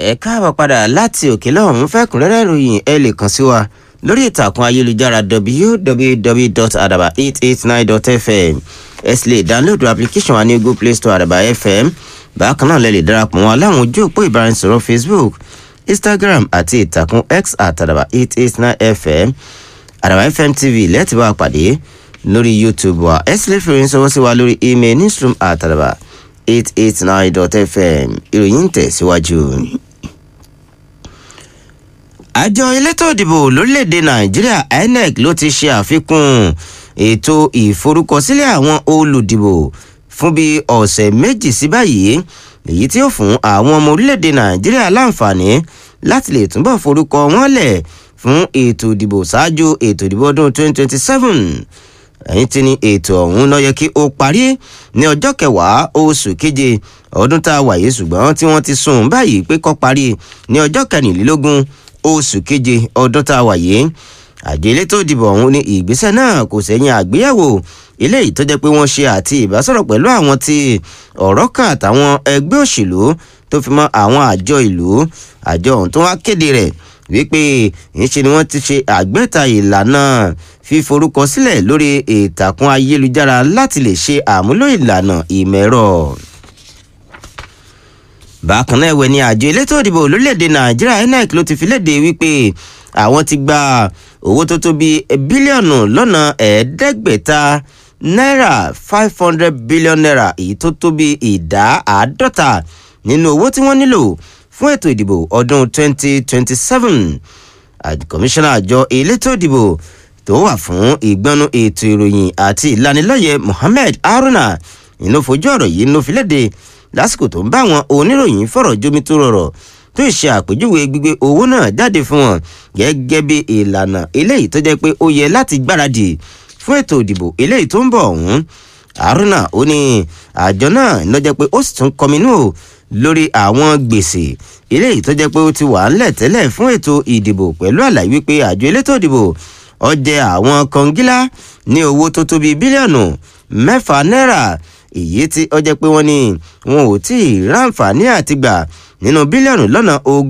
ẹ káàbọ̀ padà láti òkè lọ́hùn-ún fẹ́kùnrẹ́rẹ́ ìròyìn ẹ lè kàn sí wa lórí ìtàkùn ayélujára www.adaba889.fm ẹ sì lè dáńlódù application wa ní google play store àdàbà fm bákan náà lè lè darapọ̀ wọn láwọn ojú òpó ìbáraẹnisọ̀rọ̀ facebook instagram àti ìtàkùn x àtàdàbà889fm àdàbà fm tv lẹ́ẹ̀tì bá a pàdé lórí youtube wa ẹ sì lè fi ìròyìn sọwọ́ sí wa lórí email newsroom àtàdàbà 889.fm ìròyìn ń tẹ̀síwájú. àjọ elétò ìdìbò lórílẹ̀‐èdè nàìjíríà inec ló ti ṣe àfikún ètò ìforúkọsílẹ̀ àwọn olùdìbò fún bíi ọ̀sẹ̀ méjì sí báyìí èyí tí ó fún àwọn ọmọ orílẹ̀‐èdè nàìjíríà láǹfààní láti lè túbọ̀ forúkọ wọn lẹ̀ fún ètò ìdìbò ṣáájú ètò ìdìbò ọdún 2027 ẹ̀yìn tí ní ètò ọ̀hún ló yẹ kí ó parí ní ọjọ́ kẹwàá oṣù keje ọdún tá a wà yìí ṣùgbọ́n tí wọ́n ti sún báyìí pé kó parí ní ọjọ́ kẹrìnlélógún oṣù keje ọdún tá a wà yìí àjọ elétò ìdìbò ọ̀hún ní ìgbésẹ̀ náà kò sẹ́yìn àgbéyẹ̀wò eléyìí tó jẹ́ pé wọ́n ṣe àti ìbásọ̀rọ̀ pẹ̀lú àwọn tí ọ̀rọ̀ kan àtàwọn ẹgbẹ́ òṣèlú tó fi mọ́ àwọn àjọ ìlú àjọ ọ̀hún tó wá kéde rẹ̀ wípé ńṣe ni wọ́n ti ṣe àgbẹ́ta ìlànà fíforúkọ sílẹ̀ lórí ìtàkùn ayélujára láti lè ṣe àmúlò ìlànà ìmẹ̀rọ. bákan náà ẹ̀wẹ̀ ni àjọ elétò ìdìbò lórílẹ̀‐èdè nàìjíríà inec ló ti fi léde wípé àwọn ti gba owó tó tó bí bílíọ̀nù lọ́nà ẹ̀ẹ́dẹ́gbẹ̀ta náírà five hundred billion naira èyí tó tó bí ìdá àádọ́ta nínú owó tí wọ́n nílò fún ètò ìdìbò ọdún 2027 kọmíṣánná àjọ elétò ìdìbò tó wà fún ìgbọ́nú ètò ìròyìn àti ìlanilọ́yẹ̀ mohammed haruna inú fojú ọ̀rọ̀ yìí ló fi léde lásìkò tó ń bá àwọn oníròyìn fọ̀rọ̀ jómi tó rọrọ̀ tó ṣe àpèjúwe gbígbé owó náà jáde fún wọn gẹ́gẹ́ bí ìlànà eléyìí tó jẹ́ pé ó yẹ láti gbáradì fún ètò ìdìbò eléyìí tó ń bọ̀ ọ̀hún haruna ó ní àjọ náà ló jẹ́ pé ó sì tún kọminú o lórí àwọn gbèsè eléyìí tó jẹ́ pé ó ti wà ńlẹ̀ tẹ́lẹ̀ fún ètò ìdìbò pẹ̀lú àlàyé wípé àjọ elétò ìdìbò ó jẹ àwọn kọngílá ní owó tó tó bíi bílíọ̀nù mẹ́fà náírà èyí tí ó jẹ́ pé wọ́n ní wọn ò tí ì ráǹfààní àtìgbà nínú bílíọ̀nù lọ́nà ogún.